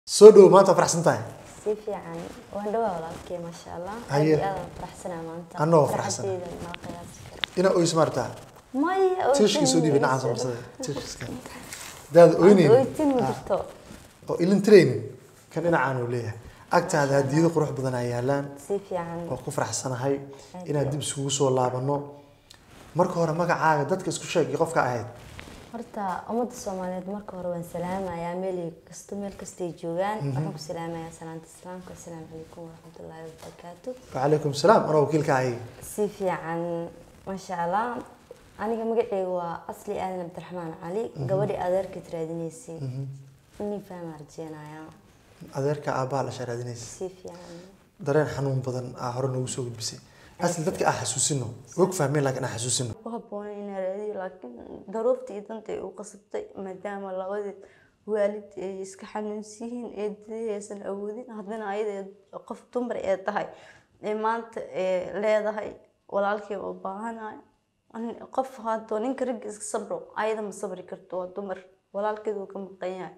soo dhowo maanta faraxsan tahay si fiican waan dhawaa walaalkey maasha allah aad Haye. iyo aad aan faraxsanaa maanta Anoo faraxsan. Farxadeyda ma qiyaasi karo inaa oys maartaa maya tiishkii soo dhiibay nacaan samarsada tiishkiska daada oynayn oytin ma jirto oo ilin tiraynin kan dhinacaan uu leeyahay agtaada hadiyado qurux badan ay yaalaan si fiican waa ku faraxsanahay inaad dib isugu soo laabano marka hore magacaaga dadka isku sheeg iyo qofka ahayd horta ummadda soomaaliyeed marka hore waan salaamayaa meel kasto meel kastay joogaan waxaan ku salaamayaa salaanta islaamka assalaamu calaykum waraxmatullaahi wabarakaatu wacalaykum salaam anoo wakiilka ahay si fiican maasha allah aniga magaceyga waa asli aadan cabdiraxmaan cali gabadhii adeerkaad raadinaysay inii fahmaa rajeenayaa adeerka aabbaha la sharaadinaysa si fiican dareen xanuun badan aa hore noogu soo gudbisay asli dadka aan xasuusino og fahmeen laakiin aan xasuusino ku habboonay inaa raadiyo laakiin daruurta iyo danta ay u qasabtay maadaama labadii waalid ay iska xanuunsan yihiin eedadii aysan awoodin haddana ayada qof dumar ee tahay ee maanta ee leedahay walaalkii u baahanahay Ani- qof haddoo ninka ragga iska sabro ayada ma sabri karto waa dumar walaalkeed wuu ka maqan yahay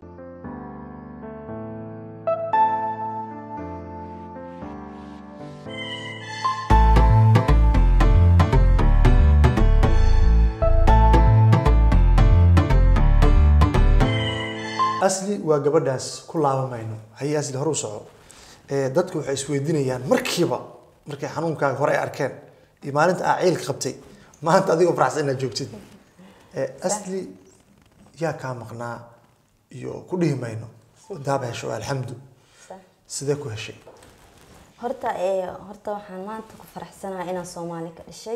asli waa gabadhaas ku laabamayno haye asli hore u soco ee dadku waxay isweydiinayaan markiiba markay xanuunkaaga hore ay arkeen iyo maalinta aa ciilka qabtay maanta adigoo faraxsan inaad joogtid ee asli yaa kaa maqnaa iyo ku dhihi mayno daaba hesho alxamdu Sax. sidee ku heshay horta ee horta waxaan maanta ku faraxsanahay inaan soomaali ka dhashay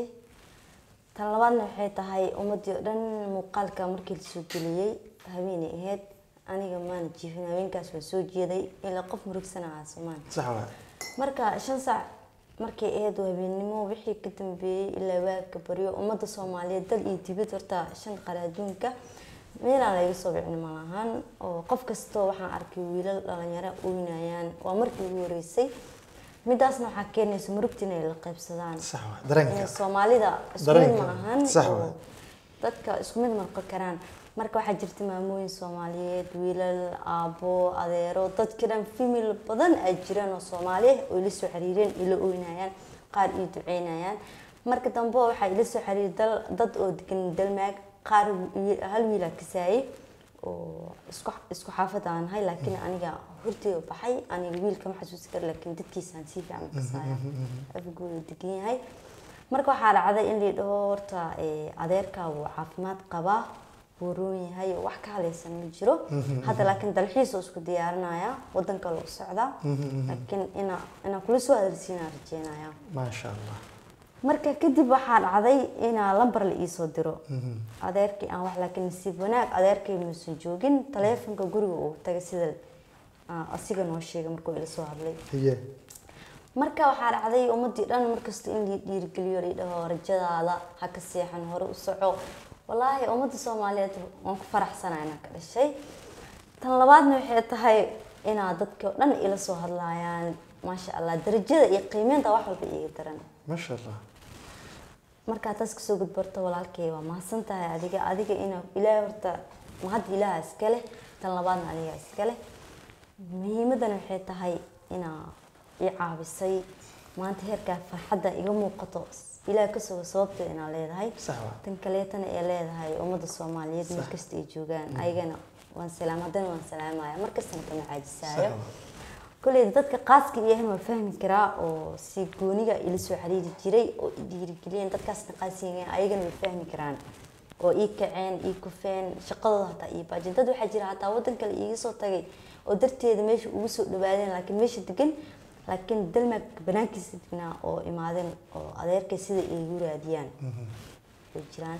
tan labaadna waxay tahay ummadii oo dhan muuqaalka markii lasoo geliyey haweeney ahayd aniga maana jiifin haweenkaas waa soo jeeday ilaa qof murugsanaa soomaali sax waa marka shan saac markay ahayd waa habeennimo wixii ka dambeeyey ilaa waagka baryo ummadda soomaaliyeed dal iyo dibad horta shan qara adduunka meelaan laga soo bicin ma lahan oo qof kastoo waxaan arkay wiilal dhalinyaro oynayaan waa markii ugu horeysay midaasna waxaa keenaysa murugta inay la qaybsadaan sax waa dareenka Ee, soomaalida isku mid Dareenka. ma ahan Sax oo waay. dadka isku mid marqo karaan marka waxaa jirta maamooyin soomaaliyeed wiilal aabo adeero dadka dhan famil badan ay jiraan oo soomaali ah oo ila soo xiriireen ila oynayaan qaar ii duceynayaan marka dambe waxaa ila soo xiriiray dal- dad oo degan dalmaag qaar wi- hal wiilaa kasaayay oo isku isku xaafad aan nahay laakiin aniga horteeda baxay aniga wiilka ma xasuusi karo laakiin dadkiisaan si fiican kasaaya afgooda degan yahay marka waxaa dhacday in la dhaho horta ee, adeerkaa wuu caafimaad qabaa wuu roon yahay oo wax ka halaysan ma jiro hadda laakiin dalxiis oo isku diyaarinaya wadan kale u socdaa laakiin ina inaan kula soo adarsiinaa rajeynaya maasha allah marka kadib waxaa dhacday inaa lambar la iisoo diro adeerkii aan wax laakiin nasiib wanaag adeerkay muusan joogin taleefonka guriga uu tagay sida ah, asiga noo sheegay markuu ila soo hadlay haye marka waxaa dhacday ummadii dhan markasta in la dhiirigeliyo la dhaho rajadaada ha ka seexan hore u soco walaahi ummadda soomaaliyeed waan ku faraxsanaa inaan ka dhashay tan labaadna waxay tahay inaa dadka dhan ila soo hadlaayaan maasha allah darajada iyo qiimeynta wax walba iiga daran maasha allah markaa taas kasoo gudbarto walaalkay waa mahadsan tahay adiga adiga ina ilaahay horta mahadda ilaaha iska leh tan labaadna adiga iska leh muhiimadana waxay tahay inaa i caabisay maanta heerkaa farxadda iga muuqato ilaah kasoo sababteeda inaa leedahay sax waa tan kaleetana ee leedahay ummadda soomaaliyeed meel kasta ay joogaan ayagana waan salaam haddana waan salaamaya markastana kama caajisaayo Sax koley dadka qaaska iyahan waa fahmi karaa oo si gooniga ila soo xiriiri jiray oo i dhiirigeliyeen dadkaasna qaasiga ayagana way fahmi karaan oo ii kaceen ii kufeen shaqadooda hataa ii baajin dad waxaa jira hataa wadan kale iiga soo tagay oo darteeda meesha ugu soo dhawaadeen laakiin meesha degan laakiin dalmaag banaankiisa degnaa oo imaadeen oo adeerkay sida iigu raadiyaan way jiraan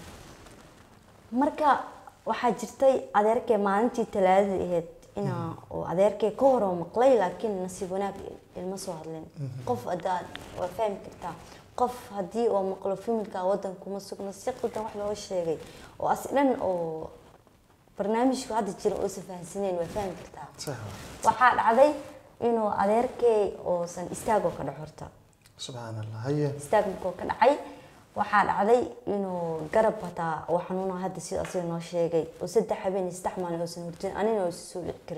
marka waxaa jirtay adeerkay maalintii talaadada ahayd inaa oo adeerkay ka hor oo maqlay laakiin nasiib wanaag ilma soo hadlin qof hadaa waa fahmi kartaa qof haddii oo maqlo familka wadan kuma sugno si qaldan wax looga sheegay oo as dhan oo barnaamijku hadda jira oosa fahansaneen waa fahmi kartaa sax waa waxaa dhacday inuu adeerkay oosan istaagoo ka dhac horta subxaan allah haye istaag markuu ka dhacay waxaa dhacday inuu garab hataa uu xanuuna hadda sida asiga noo sheegay oo saddex habeen iyo saddex maalin uusan hurdin anina uusan soo dhici karin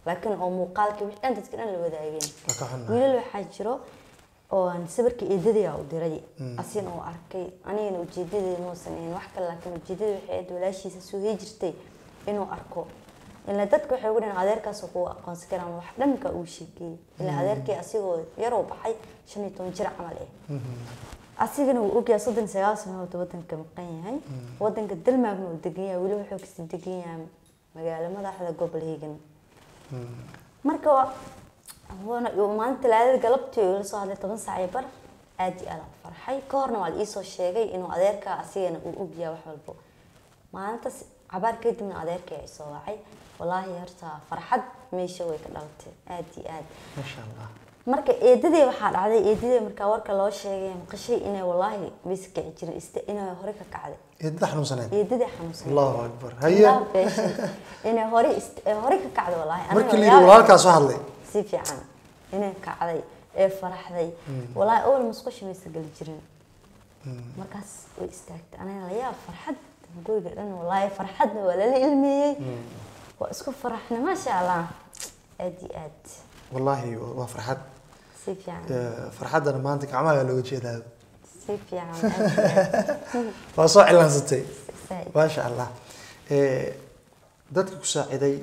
laakiin oo muuqaalkii wixii dhan dadka dhan la wadaageen waa ka xunnahay wiilal waxaa jiro oo aan sawirka eedadayaa u diray asigana uu arkay anigana ujeedadeeda muusan ahayn wax kale laakiin ujeedada waxay ahayd walaashiisa soo hee jirtay inuu arko ilaa dadka waxay ugu dhahan adeerkaasoo kugu aqoonsan karaan wax dhanka uu sheekeeyey ilaa adeerkii asigoo yaroo baxay shan iyo toban jir camal eh asigana wuu ogyahay soddon iyo sagaal sanadood wadanka maqan yahay wadanka dalmaagna uu degan yahay weli wuxuu kasii degan yahay magaalo madaxda gobol hegan marka waa- waana maalinta talaadada galabtii oo ila soo hadlay toban saac iyo bar aad iyo aad aan u farxay ka horna waa la iisoo sheegay inuu adeerka asigana uu ogyahay wax walbo maalintaas cabaar kadibna adeerkay ay soo wacay walaahi horta farxad meesha way ka dhalatay aad iyo aad maasha allah marka eedadee waxaa dhacday eedadee markaa warka loo sheegay maqashay inay walaahi maysa kici jirin ista inay hore ka kacday eedada xanuunsaneed eedadee xanuunsan allahu akbar haye inay hore ist- ee hore ka kacday walaahi Aniga markii la yaab- yidhi walaalkaa soo hadlay si fiican inay kacday ee faraxday walaahi awal musqusha maysa geli jirin markaas way istaagtay aniga la yaab farxad guriga dhan walaahi farxadna waa lala ilmeeyey waa isku faraxna maasha allah aad iyo aad wallaahi waa farxad si fiican Eh, farxaddana maanta gacmaha looga jeedaa si fiican aad iyo aad waa soo cilaansatay Zaid. maasha allah Eh, dadka ku saaciday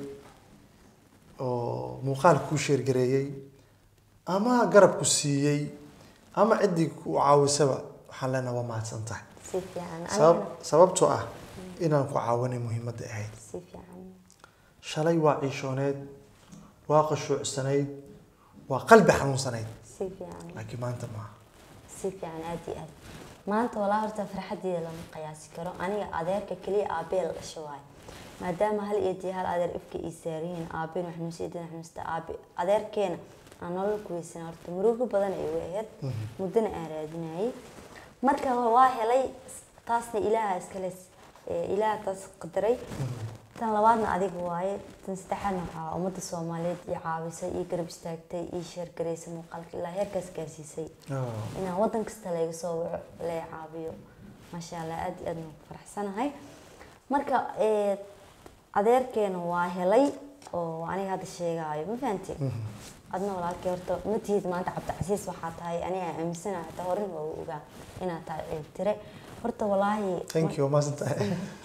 oo muuqaalka kuu sheergareeyey ama garab ku siiyey ama ciddii ku caawisaba waxaan leenahay waa mahadsan tahay si fiican sabab anigana sababtoo ah inaan ku caawinay muhiimadda ahayd si fiican shalay waa ciishooneyd waa qashuucsanayd waa qalbi xanuunsanayd si fiican laakiin maanta maaha si fiican aad iyo aad maanta walaa horta farxadeeda lama qiyaasi karo aniga adeerka keliya aabee la dhashay waayo maadaama hal iyo dee hal adeer ifka ii saariyiin aabeen wax nuusi idin wax nuusta aabe adeerkeena aan nolol ku weysan horta murugo badan ay uga ahayd muddana aan raadinayay marka waa helay taasna ilaaha iskale eh, ilaaha taas qadaray tan labaadna adiga waaye tan saddexaadna waxaa ummadda soomaaliyeed ii caawisay ii garab istaagtay ii sheergaraysay muuqaalka ilaa heerkaas gaarsiisay Oh. inaan wadan kasta laga soo waco laga caawiyo maasha allah aad iyo aad baan ku faraxsanahay marka eh, adeerkeena waa helay oo aniga hadda sheegaayo ma fahanti adna walaalkii horta ma tihid maanta cabdicasiis waxaa tahay aniga aaminsanahay hataa horin waa u ogaa inaad tahay ceebtire horta walaahi thank you maasan tahay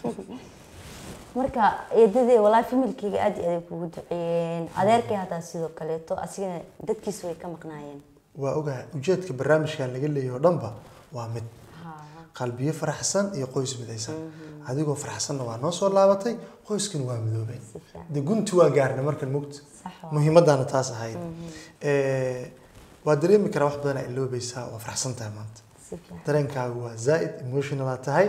marka eedadee walaahi familkeyga aad iyo aad ay kugu duceeyeen adeerkay hataa sidoo kaleeto asigana dadkiisu way ka maqnaayeen waa ogahay ujeedka barnaamijkan laga leeyahay oo dhanba waa mid Ha, qalbiyo faraxsan iyo qoys midaysan adigoo faraxsanna waa noo soo laabatay qoyskana waa midoobeen si fiican de gunti waa gaarnay markan mugta sax waa muhiimaddaana taas ahayd Eh, waa dareemi karaa wax badan aa iloobaysaa waa faraxsan tahay maanta si fiican dareenkaagu waa zaaid emotional aa tahay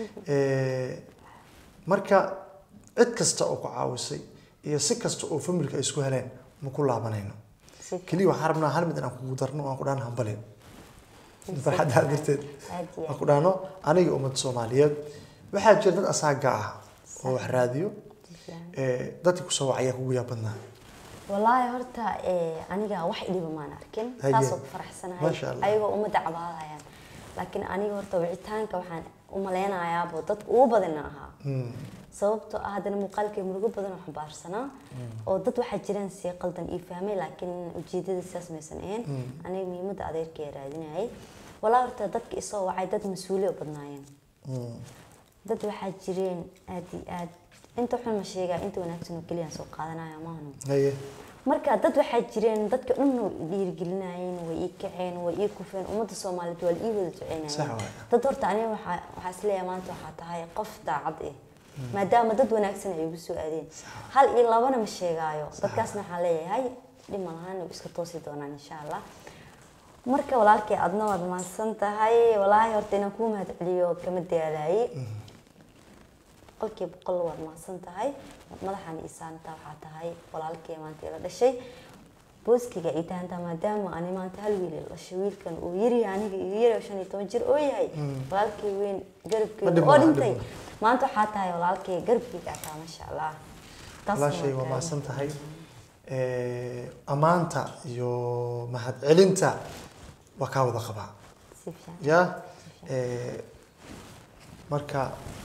Eh, marka cid kasta oo ku caawisay iyo si kasta oo familka ay isku heleen ma ku laabanayno si fiican keliya waxaan rabnaa hal mid inaan kugu darno oo aan ku dhahan hambalin farxaddaa darteed aad iyo aan ku dhahno aniga ummadda soomaaliyeed waxaa jira dad asaaga ah oo wax raadiyo si fiican Eh, dadka kusoo wacaya kugu yaa badnaa walaahi horta eh, aniga wax idhiba maan arkin Haye. taasoo ku faraxsanahay Masha Allah. ayagoo ummadda cabaadayaan laakiin aniga horta wicitaanka waxaan u malaynayaabo dadka ugu badana ahaa Hmm. sababtoo ah haddana muuqaalkay murugo badan oo xambaarsanaa oo dad waxaa jiraan si qaldan ii fahmay laakiin ujeedada sidaas maysan ahayn aniga muhiimadda adeerkaya raadinayay walaa horta dadka isoo wacay dad mas-uuliyo badnaayeen Hmm. dad waxaa jireen aad iyo aad inta xun ma sheegaa inta wanaagsan oo keliya aan soo qaadanaya maahno haye marka dad waxaa jireen dadka dhan way i dhiirigelinayeen way ii kaceen way ii kufeen ummadda soomaaliyeed waa la ii wada Sax duceynayeen waay. dad horta aniga waxaa waxaa isleeyahay maanta waxaa tahay qof daacad eh maadaama dad wanaagsan ay igu soo aadeen hal iyo labana ma sheegaayo dadkaasna waxaan leeyahay dhib ma lahaan way iska toosi doonaan insha allah marka walaalkay adna waad mahadsan tahay walaahi horta inaan kuu mahad celiyo kama daalaayey boqolkiiba boqol waad mahadsan tahay madaxan ii saanta waxaa tahay walaalkay maanta ila dhashay booskiga ii tahantaa maadaama ani maanta hal wiil ila dhashay wiilkan uu yaryahay aniga iga yarayo shan iyo toban jir oo yahay walaalkay weyn Ma garabkeyga dhibna, oo ma dhintay dhibna. maanta waxaa tahay walaalkay garabkeyga ataa maasha allah Taasna walaashay waa waa mahadsan tahay Eh, ammaanta iyo mahadcelinta waa kaa wada qabaa si fiican ya Eh, marka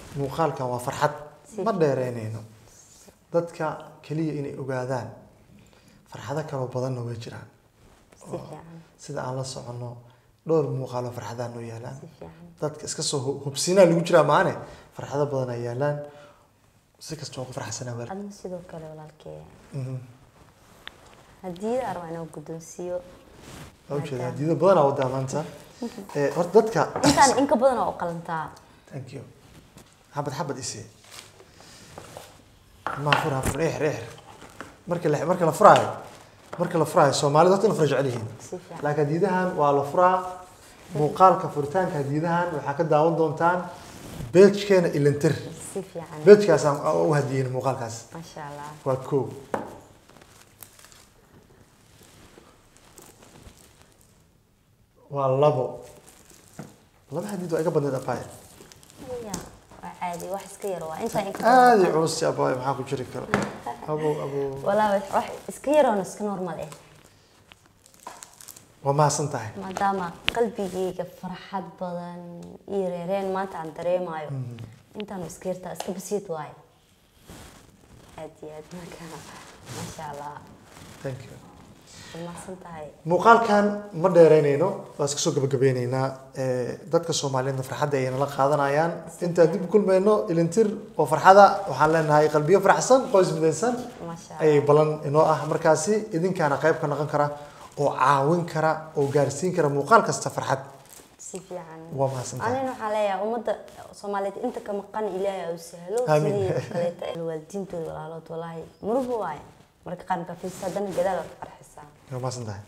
muuqaalkan waa farxad Si. ma dheereynayno dadka keliya inay ogaadaan farxado kaloo badanna way jiraan si fiican sida aan la soconno dhowr muuqaaloo farxadaha noo yaalaan si fiican dadka iska soo hu- hubsiinaa lagu jiraa maane farxado badan ay yaalaan si kasta waa ku farxsanaa weel adna sidoo kale walaalkee Mhm. haddii arwaa inuu guddoonsiiyo waa ujeeda hadiyado badanaa wadaa maanta Eh, horta dadka intaan inka badan oo u qalantaa thank you xabad xabad isi ma fur ha fur eexir eexir marka la marka la furaayo marka la furaayo soomaalida horta in la fura jecel yihiin si fiican laakiin hadiidahan waa la furaa muuqaalka furitaanka hadiidahan waxaa ka daawan doontaan beejkeena ilintir si fiican beejkaasaan u hadiyeyn muuqaalkaas maasha allah waa koow waa labo laba hadiid waa iga badneed abaaye ya waa caadi wax iska yar waa intaan inka aad i culus abaaye maxaa ku jiri karo abow abow walaa wax iska yaroona iska normal eh waa mahadsan tahay maadaama qalbigayga farxad badan iyo reereen maanta aan dareemayo intaanu iska yartaa iska basiid waayo aad iyo aad marka maasha allah thank you way mahadsan tahay muuqaalkan ma dheereynayno waa iska soo gabagabeyneynaa Eh, dadka soomaaliyeedna farxadda ayay nala qaadanayaan intaan dib u kulmayno ilintir oo farxada waxaan leenahay qalbiyo faraxsan qoys midaysan maasha allah ayay balan inoo ah markaasi idinkaana qayb ka noqon kara oo caawin kara oo gaarsiin kara muuqaal kasta farxad si fiican waa mahadsantahay anina waxaa leeyahay ummadda soomaaliyeed inta ka maqan ilaahay u sahlo Amiin. sidii kaleeta waalidiintooda walaalood walaahi muruhu waaye marka qaar markaa fiirsa haddana gadaal waad farxisaa waa mahadsantahay